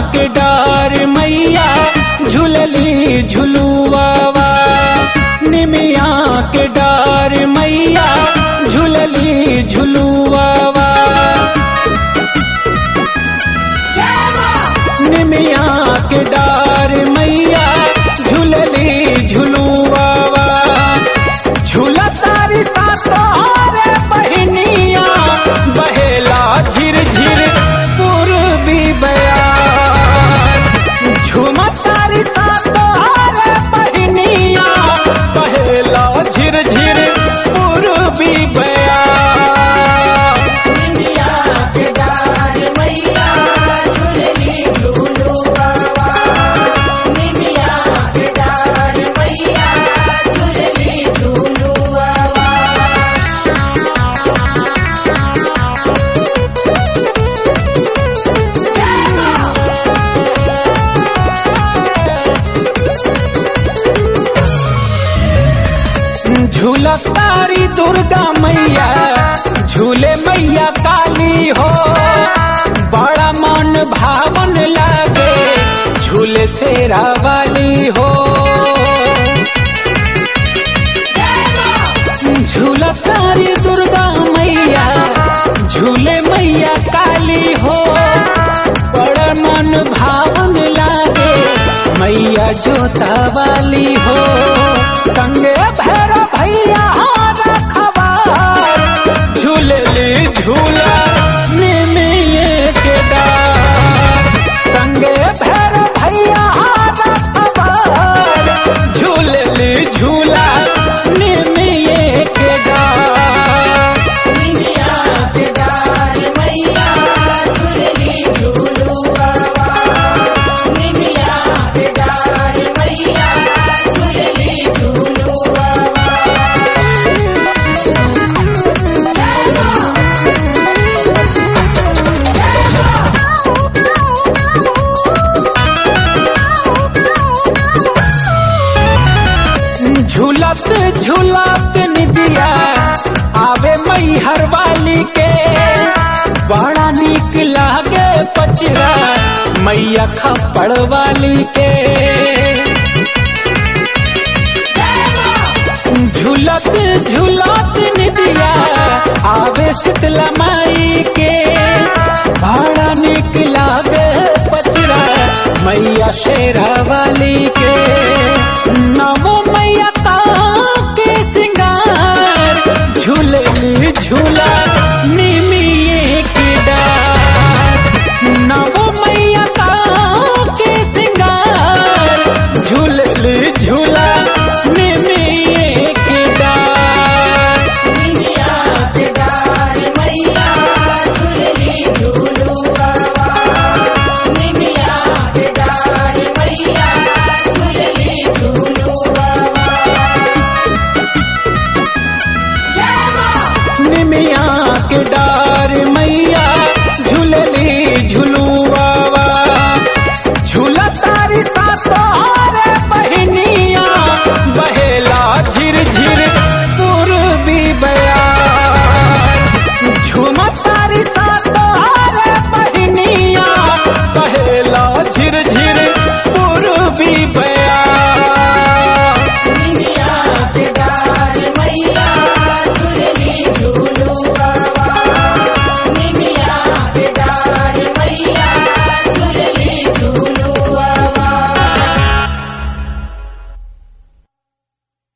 के डार मैया झूलली झुलुआवा निमिया के डार मैया झूलली झुलुआवा निमिया के डार मैया झूलली झुलुआवा झूला तारी सा तोहरे बहनिया बहेला झिर झिर पूर्वी बयान झूमा तारी सा तोहरे बहनिया बहेला झिर झिर पूर्वी बयान निमिया के डार मैया झूलली झूलुआवा निमिया के डार मैया झूलली झूलुआवा झूला तारी दुर्गा मैया झूले मैया काली हो बड़ा मन भावन लागे झूले शेरा वाली हो झूला तारी दुर्गा मैया झूले मैया काली हो बड़ा मन भावन लागे मैया जोता वाली हो संगे भैर भैया रखवार झूलली झूला निमिये के डार संगे भैर भैया रखवार झूलली झूला निमिये के डार निमिया के डार मैया झूलली झूलुआवा निमिया के डार मैया झूलली झूलुआवा झूलत झूलत निदिया आवे मैहर वाली के बड़ा निक लागे पचरा मैया खपड़ वाली के झूलत झूलत निदिया आवे शीतला माई के बड़ा निक लागे